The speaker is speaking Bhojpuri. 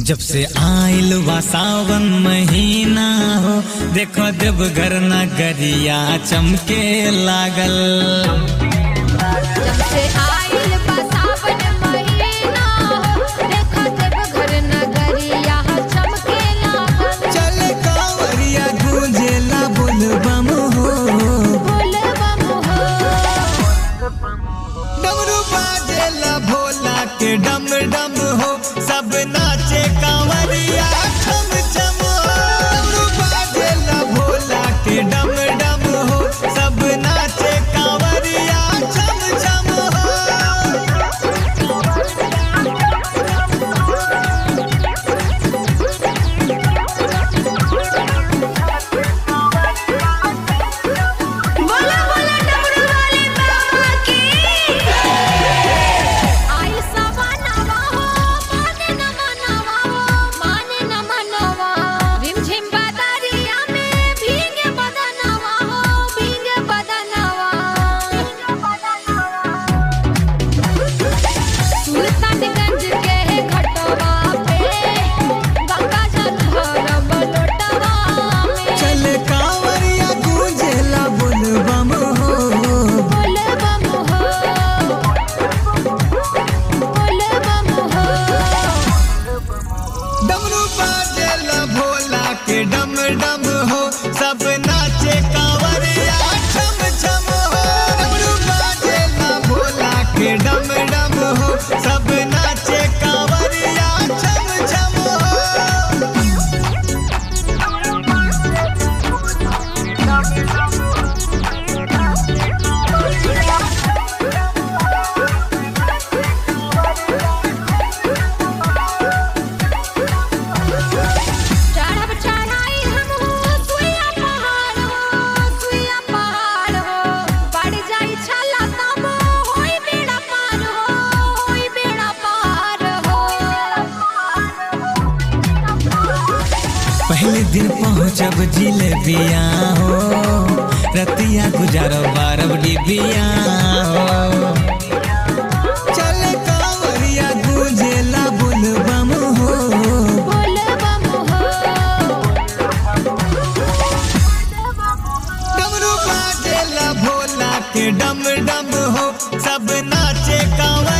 जब से आइल बा सावन महीना हो देखो देवघर नगरिया चमके लागल जब से आइल बा सावन महीना देखो देवघर नगरिया चमके लागल चल कांवरिया गूंजेला बोलबम हो बोल बम हो डमरू बाजेला भोला के डम डम हो सब नाचे कांवरिया छम छम हो डमरू बाजेला भोला के डम डम हो सब नाचे कांवरिया छम छम हो बोला बोला डमरू वाले बाबा की आई सवानावा हो माने न मनवा हो माने न मनवा रिमझिम बदरिया में भीगे बदनवा हो भीगे बदनवा सुल्तानगंज के घटवा पे गंगा जल भरब लोटवा में चल कांवरिया गूंजेला बोलबम हो बोल बम हो बोल बम हो डमरू बाजेला भोला के डम डम हो सब नाचे कांवरिया छम छम हो डमरू बाजेला भोला के डम डम हो सब नाचे कांवरिया छम छम हो चढ़ब चढ़ाई हम हो सुइया पहाड़ हो सुइया पहाड़ हो बढ़ जाई छला तब होई बेड़ा पार हो होई बेड़ा पार हो पहले दिन पहुँचब जिलेबिया हो रतिया गुजारब बारब डिबिया हो चल कांवरिया गूंजेला बोलबम हो बोल बम हो डमरू बाजेला भोला के डम डम हो सब नाचे कांवर